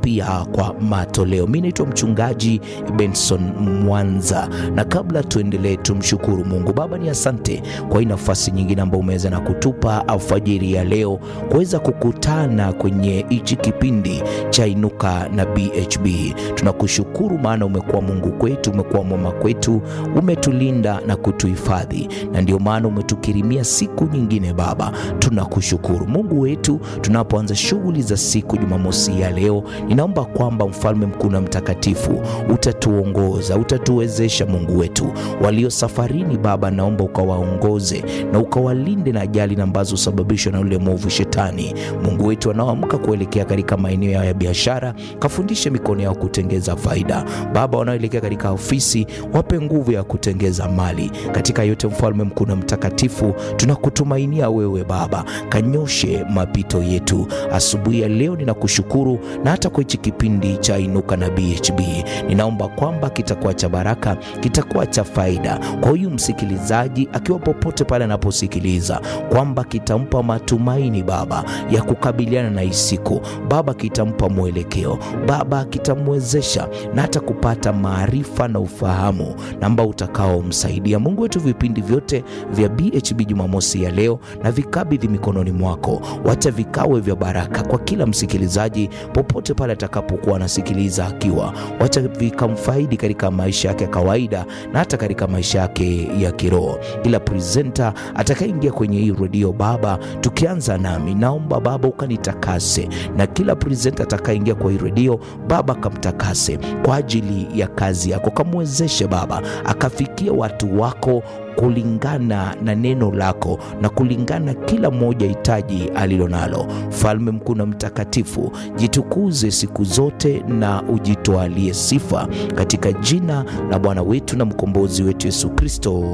pia kwa matoleo. Mi naitwa mchungaji Benson Mwanza, na kabla tuendelee, tumshukuru Mungu. Baba, ni asante kwa hii nafasi nyingine ambayo umeweza na kutupa alfajiri ya leo kuweza kukutana kwenye hichi kipindi cha Inuka na BHB. Tunakushukuru maana umekuwa Mungu kwetu, umekuwa mwema kwetu, umetulinda na kutuhifadhi, na ndio maana umetukirimia siku nyingine. Baba, tunakushukuru Mungu wetu. Tunapoanza shughuli za siku Jumamosi ya leo, ninaomba kwamba mfalme mkuu na mtakatifu utatuongoza, utatuwezesha Mungu wetu. Walio safarini Baba, naomba ukawaongoze na ukawalinde na ajali ambazo husababishwa na yule mwovu Shetani. Mungu wetu, wanaoamka kuelekea katika maeneo yao ya biashara, kafundishe mikono yao kutengeza faida. Baba, wanaoelekea katika ofisi, wape nguvu ya kutengeza mali. Katika yote, mfalme mkuu na mtakatifu, tunakutumainia wewe Baba, kanyoshe mapito yetu asubuhi ya leo. Ninakushukuru na hata kwa hichi kipindi cha Inuka na BHB, ninaomba kwamba kitakuwa cha baraka, kitakuwa cha faida kwa huyu msikilizaji akiwa popote pale anaposikiliza, kwamba kitampa matumaini Baba ya kukabiliana na hii siku Baba, kitampa mwelekeo Baba, kitamwezesha na hata kupata maarifa na ufahamu na ambao utakaomsaidia Mungu wetu. Vipindi vyote vya BHB Jumamosi ya leo na vikabidhi mikononi mwako, wacha vikawe vya baraka kwa kila msikilizaji popote pale atakapokuwa anasikiliza akiwa, wacha vikamfaidi katika maisha yake ya kawaida na hata katika maisha yake ya kiroho. Kila presenter atakayeingia kwenye hii redio Baba, tukianza nami, naomba Baba ukanitakase, na kila presenter atakayeingia kwa hii redio Baba kamtakase kwa ajili ya kazi yako, kamwezeshe Baba akafikia watu wako kulingana na neno lako na kulingana kila mmoja hitaji alilo nalo. Mfalme mkuu na mtakatifu, jitukuze siku zote na ujitwalie sifa katika jina la Bwana wetu na mkombozi wetu Yesu Kristo,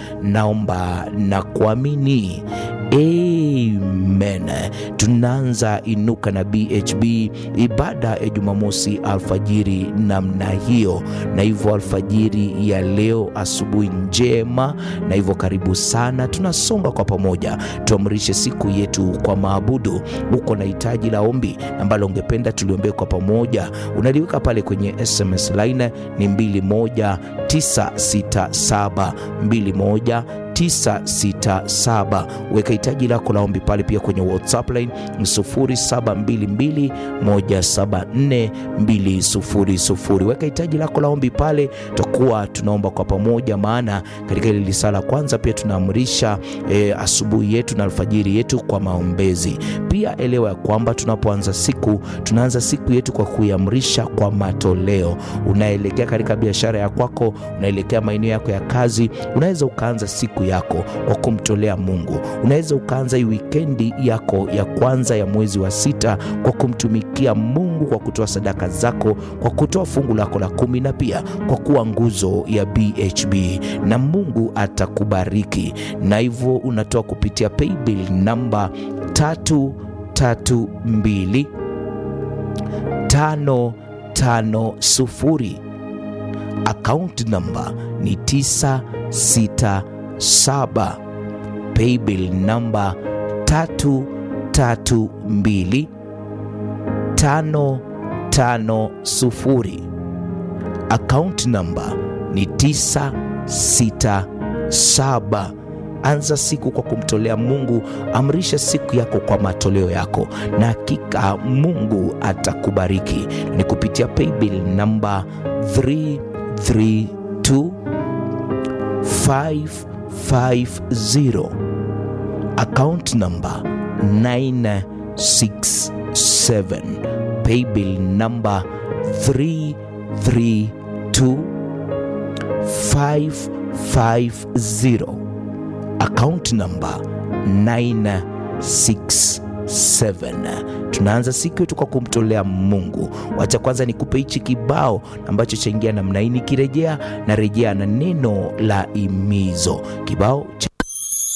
naomba na kuamini. Amen. Tunaanza Inuka na BHB ibada ya Jumamosi alfajiri namna hiyo, na hivyo alfajiri ya leo, asubuhi njema, na hivyo karibu sana. Tunasonga kwa pamoja, tuamrishe siku yetu kwa maabudu. Uko na hitaji la ombi ambalo ungependa tuliombee kwa pamoja, unaliweka pale kwenye SMS line ni 21967 21 967 weka hitaji lako la ombi pale, pia kwenye WhatsApp line 0722174200. Weka hitaji lako la ombi pale, tutakuwa tunaomba kwa pamoja, maana katika ile lisala kwanza pia tunaamrisha e, asubuhi yetu na alfajiri yetu kwa maombezi. Pia elewa ya kwamba tunapoanza siku tunaanza siku yetu kwa kuiamrisha kwa matoleo. Unaelekea katika biashara ya kwako, unaelekea maeneo yako ya kazi, unaweza ukaanza siku yako kwa kumtolea Mungu. Unaweza ukaanza hii wikendi yako ya kwanza ya mwezi wa sita kwa kumtumikia Mungu kwa kutoa sadaka zako, kwa kutoa fungu lako la kumi, na pia kwa kuwa nguzo ya BHB, na Mungu atakubariki. Na hivyo unatoa kupitia paybill namba tatu tatu mbili tano tano sufuri. Account namba ni tisa sita saba paybill namba tatu tatu mbili tano tano sufuri. Account namba ni tisa sita saba. Anza siku kwa kumtolea Mungu. Amrisha siku yako kwa matoleo yako, na hakika Mungu atakubariki. Ni kupitia paybill namba 332 550 account number 967 paybill number 332 550 account number 967. Tunaanza siku yetu kwa kumtolea Mungu. Wacha kwanza nikupe hichi kibao ambacho chaingia namna hii, nikirejea na rejea na neno la imizo, kibao cha